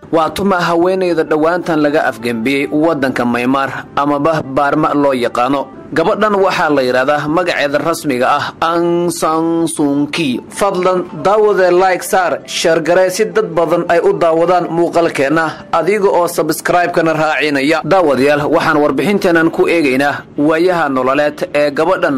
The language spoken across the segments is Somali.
waa tuma haweenayda dhowaantan laga afgembiyey waddanka maymaar amaba baarma loo yaqaano gabadhan waxaa la yidhaahdaa magaceeda rasmiga ah ansansunki fadlan daawadee like saar sheergaree si dad badan ay u daawadaan muuqaalkeenna adiga oo sabskraibekana raacinaya daawadayaal waxaan warbixinteenan ku eegaynaa waayaha nololeed ee gabadhan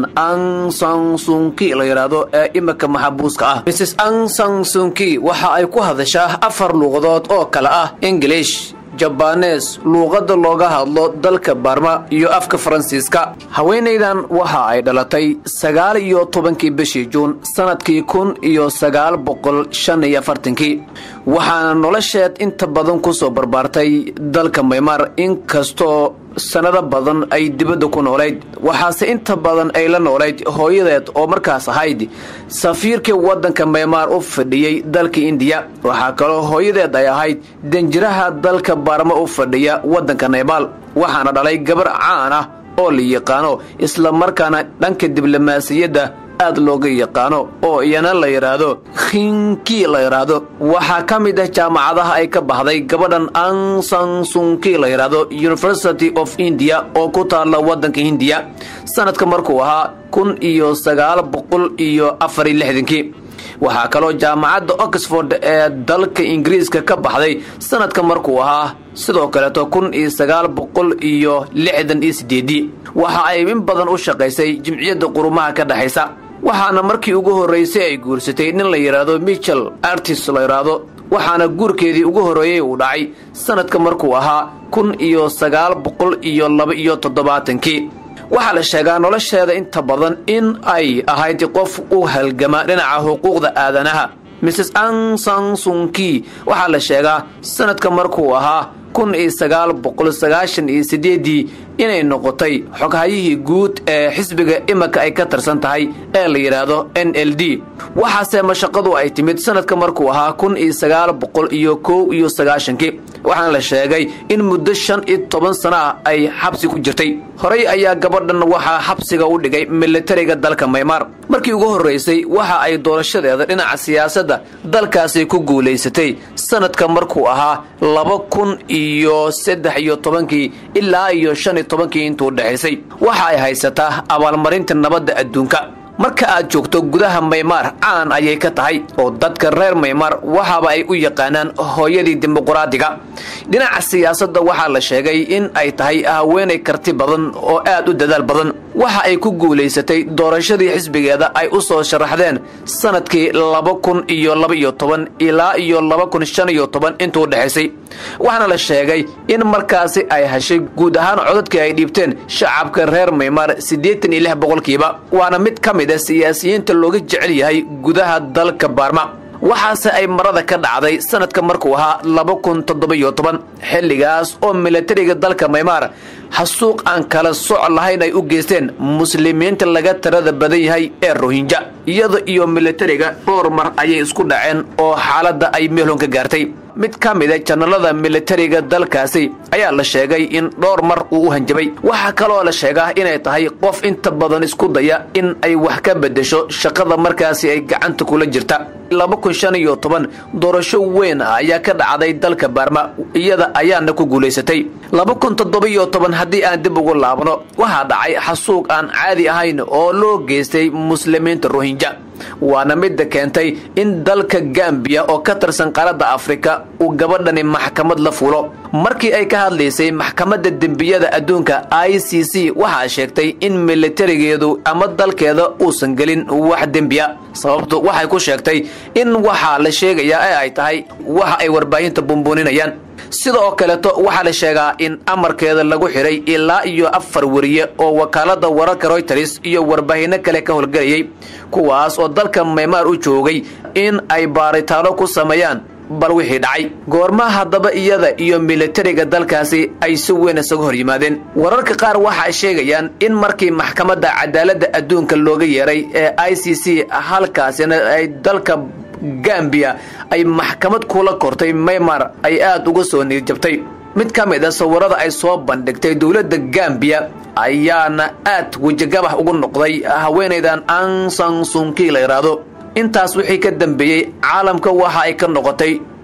ansansunki la yidhaahdo ee imika maxabuuska ah mrs ansansunki waxa ay ku hadashaa afar luuqadood oo kale ah ingilish jabaanees luuqadda looga hadlo dalka baarma iyo afka faransiiska haweenaydan waxa ay dhalatay sagaal iyo tobankii bishii juun sannadkii kun iyo sagaal boqol shan iyo afartankii waxaana nolosheed inta badan ku soo barbaartay dalka maymaar inkastoo sannado badan ay dibadda ku noolayd waxaase inta badan ay la noolayd hooyadeed oo markaas ahayd safiirkii waddanka maymaar u fadhiyey dalka indiya waxaa kaloo hooyadeed ay ahayd danjiraha dalka baarma u fadhiya waddanka naybaal waxaana dhalay gabar caan ah oo la yaqaano isla markaana dhanka diblomaasiyadda aad looga yaqaano oo iyana la yidhaahdo khinki la yidhaahdo waxaa ka mid ah jaamacadaha ay ka baxday gabadhan ansansunki la yidhaahdo university of india oo ku taalla waddanka hindiya sanadka markuu ahaa kun iyo sagaal boqol iyo afar iyo lixdankii waxaa kaloo jaamacadda oxford ee dalka ingiriiska ka baxday sanadka markuu ahaa sidoo kaleeto kun iyo sagaal boqol iyo lixdan iyo sideedii waxa ay in badan u shaqaysay jimciyadda qurumaha ka dhexaysa waxaana markii ugu horraysay ay guursatay nin la yidhaahdo michel artis la yidhaahdo waxaana guurkeedii ugu horreeyey uu dhacay sanadka markuu ahaa kun iyo sagaal boqol iyo laba iyo toddobaatankii waxaa la sheegaa nolosheeda inta badan in ay ahayd qof u halgama dhinaca xuquuqda aadanaha mrs ansansunki waxaa la sheegaa sanadka markuu ahaa kun iyo sagaal boqol sagaashan iyo sideedii inay noqotay xoghayihii guud ee xisbiga imika ay ka tirsan tahay ee la yidhaahdo n l d waxaase mashaqadu ay timid sanadka markuu ahaa kun iyo sagaal boqol iyo kow iyo sagaashankii waxaana la sheegay in muddo shan iyo toban sana ah ay xabsi ku jirtay horey ayaa gabadhan waxaa xabsiga u dhigay militariga dalka maymaar markii ugu horraysay waxa ay doorashadeeda dhinaca siyaasadda dalkaasi ku guulaysatay sanadka markuu ahaa laba kun iyo saddex iyo tobankii ilaa iyo shan iyo tobankii intuu dhexaysay waxa ay haysataa abaalmarinta nabadda adduunka marka aad joogto gudaha maymaar caan ayay ka tahay oo dadka reer maymaar waxaaba ay u yaqaanaan hooyadii dimuquraadiga dhinaca siyaasadda waxaa la sheegay in ay tahay haweenay karti badan oo aad u dadaal badan waxa ay ku guulaysatay doorashadii xisbigeeda ay u soo sharaxdeen sanadkii laba kun iyo laba iyo toban ilaa iyo laba kun shan iyo toban intuu dhexaysay waxaana la sheegay in markaasi ay heshay guud ahaan codadkii ay dhiibteen shacabka reer maymaar siddeetan iyo lix boqolkiiba waana mid ka mid a siyaasiyiinta looga jecel yahay gudaha dalka baarma waxaase ay marada ka dhacday sanadka markuu ahaa laba kun toddoba-iyo toban xilligaas oo milatariga dalka maymaar xasuuq aan kala soc lahayn ay u geysteen muslimiinta laga tirada badan yahay ee rohinja iyada iyo milatariga dhowr mar ayay isku dhaceen oo xaaladda ay meelhon ka gaartay mid ka mid a janalada militariga dalkaasi ayaa la sheegay in dhowr mar uu u hanjabay waxaa kaloo la sheegaa inay tahay qof inta badan isku daya in ay wax ka beddesho shaqada markaasi ay gacanta kula jirta laba kun shan iyo toban doorasho weyn ah ayaa ka dhacday dalka baarma iyada ayaana ku guulaysatay laba kun toddoba-iyo toban haddii aan dib ugu laabno waxaa dhacay xasuuq aan caadi ahayn oo loo geystay muslimiinta rohinja waana midda keentay in dalka gambiya oo ka tirsan qaaradda afrika uu gabadhani maxkamad la fulo markii ay ka hadlaysay maxkamadda dembiyada adduunka i c c waxaa sheegtay in militarigeedu ama dalkeeda uusan gelin wax dembiya sababtu waxay ku sheegtay in waxaa la sheegayaa ee ay tahay waxa ay warbaahinta bumbuuninayaan sidoo kaleeto waxaa la sheegaa in amarkeeda lagu xidhay ilaa iyo afar weriye oo wakaalada wararka royters iyo warbaahinno kale ka howlgelayay kuwaas oo dalka maymaar u joogay in ay baaritaano ku sameeyaan bal wixii dhacay goorma haddaba iyada iyo militariga dalkaasi ay si weyn isaga hor yimaadeen wararka qaar waxay sheegayaan in markii maxkamadda cadaaladda adduunka looga yeeray ee i c c halkaasina ay dalka gambiya ay maxkamad kula kortay maymar ay aad uga soo niirjabtay mid ka mid a sawirada ay soo bandhigtay dowladda gambiya ayaana aad wejigabax ugu noqday haweenaydan ansansunki la yidhaahdo intaas wixii ka dambeeyey caalamka waxa ay ka noqotay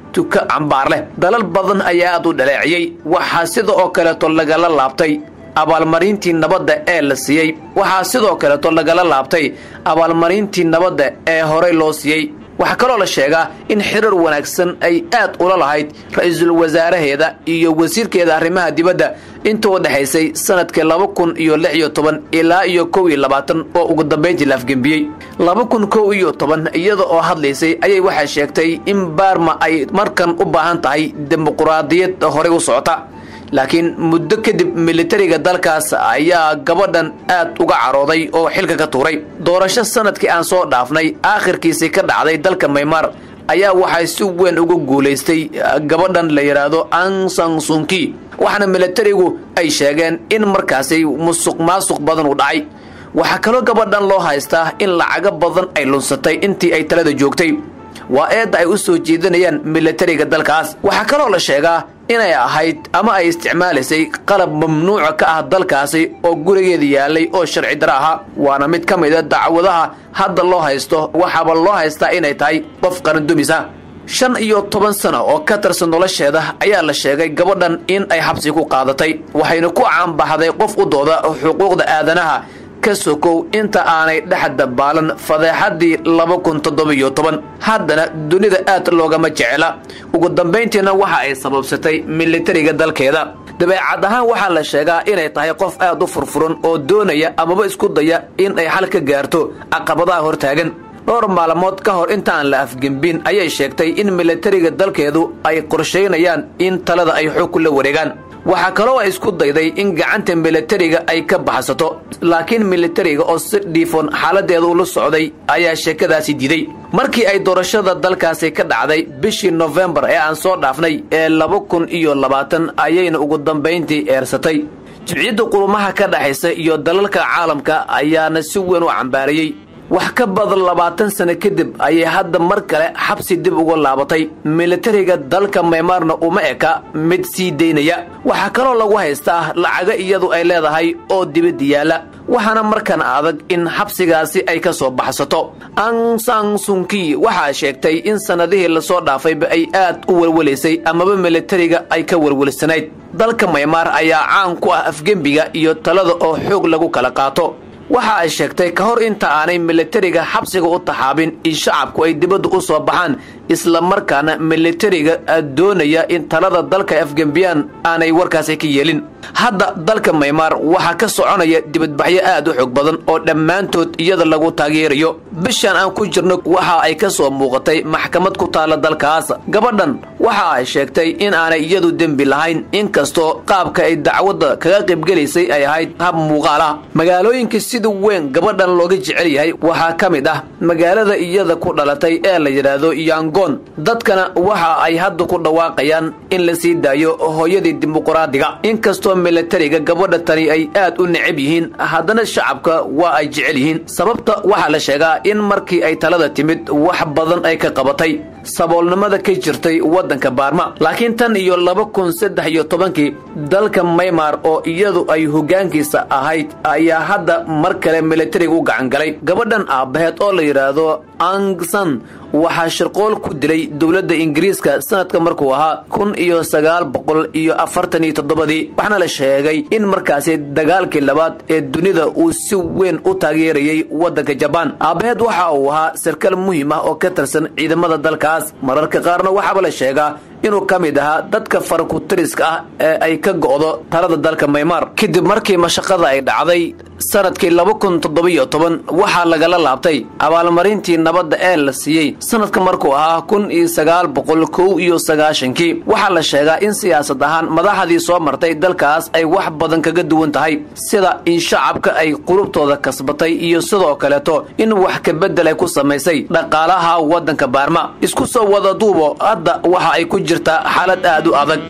tuka cambaar leh dalal badan ayaa aad u dhaleeciyey waxaa sida oo kaleeto lagala laabtay abaalmarintii nabadda ee la siiyey waxaa sidoo kaleeto lagala laabtay abaalmarintii nabadda ee horey loo siiyey waxaa kaloo la sheegaa in xiriir wanaagsan ay aad ula lahayd ra-iisul wasaaraheeda iyo wasiirkeeda arrimaha dibadda inta u dhexaysay sanadkii laba kun iyo lix iyo toban ilaa iyo kow iyo labaatan oo ugu dambayntii la afgembiyey laba kun kow iyo toban iyada oo hadlaysay ayay waxay sheegtay in baarma ay markan u baahan tahay dimuquraadiyad horey u socota laakiin muddo kadib militariga dalkaas ayaa gabadhan aad uga carooday oo xilka ka tuuray doorasho sanadkii aan soo dhaafnay aakhirkiisii ka dhacday dalka maymar ayaa waxay si weyn ugu guulaystay gabadhan la yidhaahdo ansan sunki waxaana militarigu ay sheegeen in markaasi musuq maasuq badan u dhacay waxaa kaloo gabadhan loo haystaa in lacago badan ay lunsatay intii ay talada joogtay waa eedda ay u soo jeedinayaan militariga dalkaas waxaa kaloo la sheegaa inay ahayd ama ay isticmaalaysay qalab mamnuuca ka ah dalkaasi oo gurigeeda yaalay oo sharci dara ahaa waana mid ka mid a dacwadaha hadda loo haysto waxaaba loo haystaa inay tahay qof qarandumis ah shan iyo toban sano oo ka tirsan nolosheeda ayaa la sheegay gabadhan in ay xabsi ku qaadatay waxayna ku caanbaxday qof u dooda xuquuqda aadanaha ka sokow inta aanay dhex dabaalan fadeexadii laba kun toddobiyo toban haddana dunida aad loogama jecela ugu dambayntiina waxa ay sababsatay militariga dalkeeda dabeecad ahaan waxaa la sheegaa inay tahay qof aad u furfuran oo doonaya amaba isku daya in ay xal ka gaarto caqabadaha hortaagan dhowr maalmood ka hor intaan la afgembin ayay sheegtay in militariga dalkeedu ay qorshaynayaan in talada ay xoog kula wareegaan waxaa kaloo ay isku dayday in gacanta militariga ay ka baxsato laakiin militariga oo si dhiifoon xaaladeeda ula socday ayaa sheekadaasi diiday markii ay doorashada dalkaasi ka dhacday bishii nofembar ee aan soo dhaafnay ee laba kun iyo labaatan ayayna ugu dambayntii eersatay jimciyadda qurumaha ka dhexaysa iyo dalalka caalamka ayaana si weyn u cambaarayey wax ka badan labaatan sano kadib ayay hadda mar kale xabsi dib uga laabatay militariga dalka maymaarna uma eka mid sii daynaya waxaa kaloo lagu haystaa lacago iyadu ay leedahay oo dibadda yaalla waxaana markan adag in xabsigaasi ay ka soo baxsato ansang sunki waxaa sheegtay in sannadihii lasoo dhaafayba ay aad u welwelaysay amaba militariga ay ka welwelsanayd dalka maymaar ayaa caan ku ah afgembiga iyo talada oo xoog lagu kala qaato waxa ay sheegtay ka hor inta aanay militariga xabsiga u taxaabin in shacabku ay dibadda u soo baxaan isla markaana militariga doonaya in talada dalka afgembiyaan aanay warkaasi ka yeelin hadda dalka maymaar waxaa ka soconaya dibadbaxyo aad u xoog badan oo dhammaantood iyada lagu taageerayo bishan aan ku jirno waxa ay ka soo muuqatay maxkamad ku taalla dalkaas gabadhan waxa ay sheegtay in aanay iyadu dembi lahayn inkastoo qaabka ay dacwadda kaga qaybgelaysay ay ahayd hab muuqaal ah magaalooyinka sida weyn gabadhan looga jecel yahay waxaa ka mid ah magaalada iyada ku dhalatay ee la yidhaahdo yangon dadkana waxa ay hadda ku dhawaaqayaan in la sii daayo hooyadii dimuquraadiga inkastoo militariga gabadha tani ay aad u necab yihiin haddana shacabka waa ay jecel yihiin sababta waxaa la sheegaa in markii ay talada timid wax badan ay ka qabatay saboolnimada ka jirtay waddanka baarma laakiin tan iyo laba kun saddex iyo tobankii dalka maymar oo iyadu ay hoggaankiisa ahayd ayaa hadda mar kale militariga u gacan galay gabadhan aabbaheed oo la yidhaahdo angsan waxaa shirqool ku dilay dowladda ingiriiska sanadka markuu ahaa kun iyo sagaal boqol iyo afartan iyo toddobadii waxaana la sheegay in markaasi dagaalkii labaad ee dunida uu si weyn u taageerayay waddanka jabaan aabbaheed waxa uu ahaa sarkaal muhiim ah oo ka tirsan ciidamada dalkaas mararka qaarna waxaaba la sheegaa inuu ka mid ahaa dadka farakutiriska ah ee ay ka go'do talada dalka maymar kadib markii mashaqada ay dhacday sanadkii laba kun toddobiyo toban waxaa lagala laabtay abaalmarintii nabadda ee la siiyey sanadka markuu ahaa kun iyo sagaal boqol kow iyo sagaashankii waxaa la sheegaa in siyaasad ahaan madaxdii soo martay dalkaas ay wax badan kaga duwan tahay sida in shacabka ay qulubtooda kasbatay iyo sidoo kaleeto in wax kabedel ay ku samaysay dhaqaalaha waddanka baarma isku soo wada duubo hadda waxa ay ku jirtaa xaalad aad u adag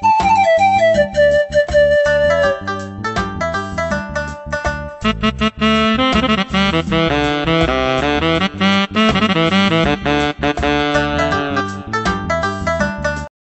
Thank you.